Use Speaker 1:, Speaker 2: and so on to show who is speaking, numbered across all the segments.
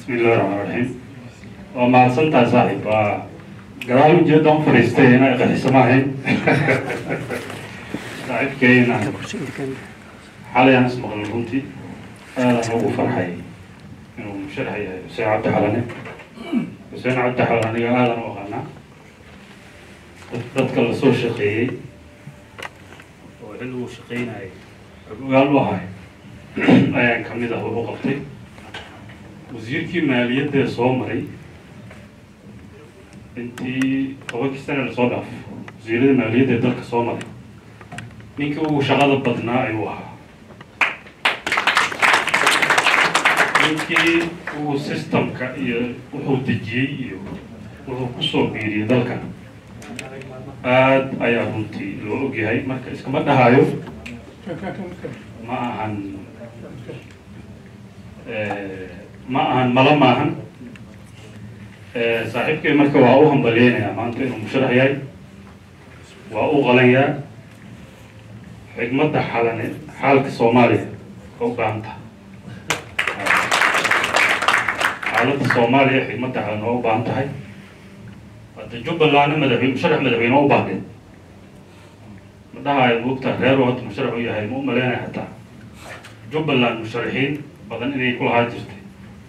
Speaker 1: bismillahi raxmaan raxiim waa mahadsantahay saaxiib waa gadaal ujeedaan fadhiistay inay qaxiso maahayn saaxiibkeyna xalay aan ismaqlay runtii aadaan ugu farxay inuu musharax yahay xuseen cabdi xalane xuseen cabdi xalane aniga aadan u aqaanaa dad- dadka lasoo shaqeeyey oo xilli uu shaqeynayay ogaal u ahay ayaan kamid ah wuxuu qabtay wasiirkii maaliyadda soo maray intii tobankii sana lasoo dhaaf wasiirada maaliyadda ee dalka soo maray ninkii ugu shaqada badnaa ayuu ahaa ninkii uu systemka iyo wuxuu dejiyey iyo wuxuu kusoo biiriyey dalkan aad ayaa runtii loo ogyahay marka iskama dhahayo ma ahan eh, ma ahan malo maahan Eh, saaxiibkay marka waa u hambalyeynaya maanta inuu musharax yahay waa u qalanyaa xigmadda xalane xaalka soomaaliya oo u baahan tahay xaaladda soomaaliya xigmadda xalane oo u baahan tahay hadda jubbalandna madaxweyne musharax madaxweyne oo u baahday ma dhahayo moogta reer oo hadda musharax u yahay ma u maleynaya hataa jubbaland musharaxiin badan inay ku lahaa jirtay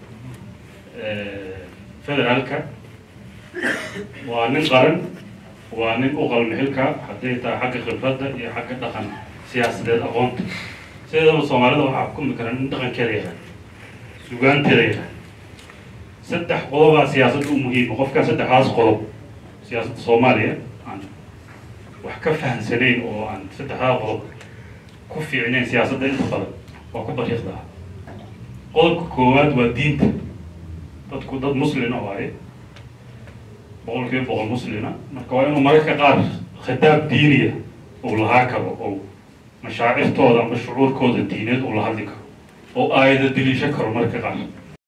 Speaker 1: Eh, federaalka waa nin qaran waa nin u qalmi xilka hadday tahay xagga khibradda iyo xagga dhaqan siyaasadeed aqoonta sideedaba soomaalida waxaa xukumi kara nin dhaqankeeda yaqaan sugaanteeda yaqaan saddex qodobaa siyaasadda u muhiima qofkaa saddexdaas qodob siyaasadda soomaaliya aan wax ka fahamsanayn oo aan saddexdaa qodob ku fiicnayn siyaasadda inta badan waa ku bariiqdaa qodobka koowaad waa diinta dadku dad muslina waaye boqolkiiba boqol muslina marka waa inuu mararka qaar khitaab diiniya uu lahaa karo oo mashaacirtooda ama shucuurkooda diineed uu la hadli karo oo aayada deliisho karo mararka qaar